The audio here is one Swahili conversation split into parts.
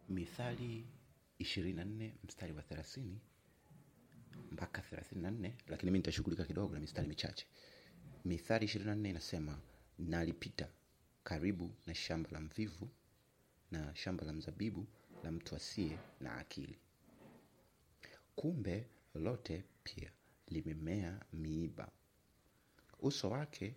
Mithali 24 mstari wa 30 mpaka 34, lakini mimi nitashughulika kidogo na mistari michache. Mithali 24 inasema, nalipita karibu na shamba la mvivu na shamba la mzabibu la mtu asiye na akili. Kumbe lote pia limemea miiba, uso wake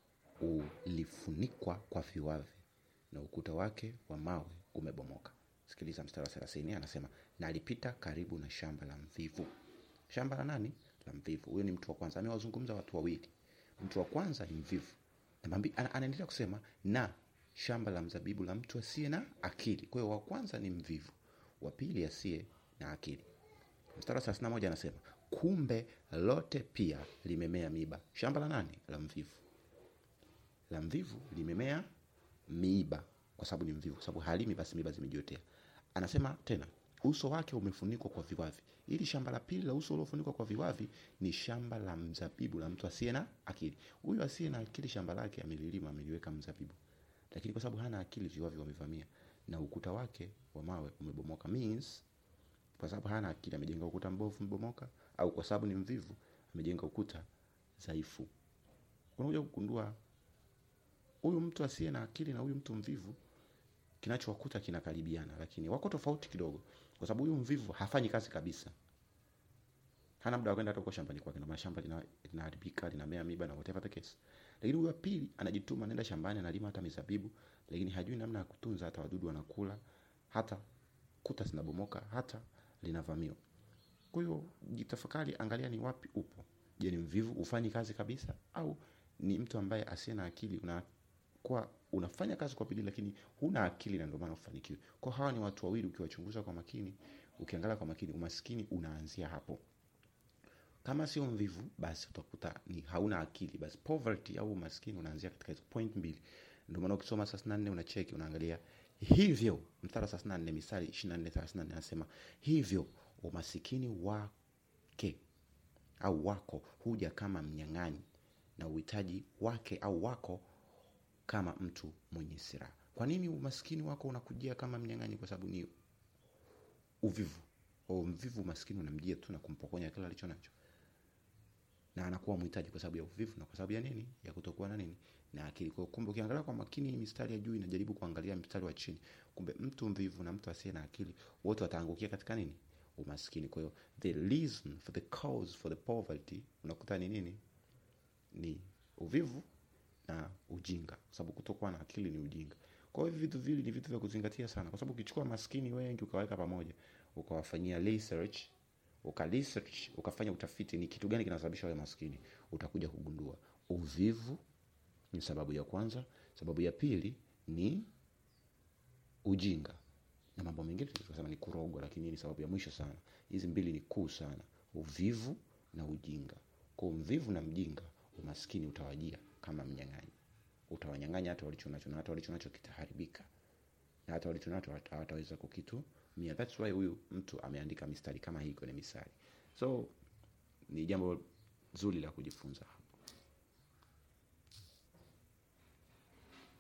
ulifunikwa kwa viwavi na ukuta wake wa mawe umebomoka. Sikiliza mstari wa 30, anasema na alipita karibu na shamba la mvivu. Shamba la nani? La mvivu. Huyo ni mtu wa kwanza. Amewazungumza watu wawili. Mtu wa kwanza ni mvivu, anaendelea kusema na shamba la mzabibu la mtu asiye na akili. Kwa hiyo wa kwanza ni mvivu, wa pili asiye na akili. Mstari wa 31 anasema kumbe lote pia limemea miiba. Shamba la nani? La mvivu. La mvivu limemea miiba kwa sababu ni mvivu, kwa sababu halimi, basi miiba zimejiotea. Anasema tena uso wake umefunikwa kwa viwavi. Ili shamba la pili la uso uliofunikwa kwa viwavi ni shamba la mzabibu la mtu asiye na akili. Huyu asiye na akili shamba lake amelilima, ameliweka mzabibu, lakini kwa sababu hana akili, viwavi wamevamia na ukuta wake wa mawe umebomoka. Means kwa sababu hana akili amejenga ukuta mbovu mbomoka, au kwa sababu ni mvivu amejenga ukuta dhaifu. Unakuja kugundua huyu mtu asiye na akili na huyu mtu mvivu kinachowakuta kinakaribiana, lakini wako tofauti kidogo, kwa sababu huyu mvivu hafanyi kazi kabisa, hana muda wa kwenda hata huko shambani kwake, na mashamba linaharibika, linamea miba na whatever the case. Lakini huyu wa pili anajituma, anaenda shambani, analima hata mizabibu, lakini hajui namna ya kutunza, hata wadudu wanakula, hata kuta zinabomoka, hata linavamiwa. Kwa hiyo jitafakari, angalia ni wapi upo. Je, ni mvivu ufanyi kazi kabisa, au ni mtu ambaye asiye na akili una kwa unafanya kazi kwa bidii lakini huna akili na ndio maana ufanikiwe. Kwa hawa ni watu wawili, ukiwachunguza kwa makini, ukiangalia kwa makini, umaskini unaanzia hapo. Kama sio mvivu, basi utakuta ni hauna akili, basi poverty au umaskini unaanzia katika hizo point mbili. Ndio maana ukisoma 34 unacheki, unaangalia hivyo, mstari wa 34 Misali 24 34 anasema hivyo umasikini wake au wako huja kama mnyang'anyi na uhitaji wake au wako kama mtu mwenye silaha. Kwa nini umaskini wako unakujia kama mnyang'anyi? Kwa sababu ni uvivu. O, mvivu umaskini unamjia tu na kumpokonya kila alicho nacho, na anakuwa mhitaji kwa sababu ya uvivu na kwa sababu ya nini? Ya kutokuwa na nini? Na akili. Kwa kumbe, ukiangalia kwa makini mistari ya juu inajaribu kuangalia mstari wa chini, kumbe mtu mvivu na mtu asiye na akili wote wataangukia katika nini? Umaskini. Kwa hiyo the reason for the cause for the poverty unakuta ni nini? Ni uvivu na ujinga, kwa sababu kutokuwa na akili ni ujinga. Kwa hiyo vitu vili ni vitu vya kuzingatia sana, kwa sababu ukichukua maskini wengi ukaweka pamoja, ukawafanyia research, uka research, ukafanya utafiti ni kitu gani kinasababisha wale maskini, utakuja kugundua uvivu ni sababu ya kwanza. Sababu ya pili ni ujinga, na mambo mengine tunasema ni kurogwa, lakini ni sababu ya mwisho sana. Hizi mbili ni kuu sana, uvivu na ujinga. Kwa mvivu na mjinga, umaskini utawajia kama mnyang'anyi, utawanyang'anya hata walichonacho, na hata walichonacho kitaharibika, na hata walichonacho hawataweza kukitumia. That's why huyu mtu ameandika mistari kama hii kwenye Misali. So ni jambo zuri la kujifunza.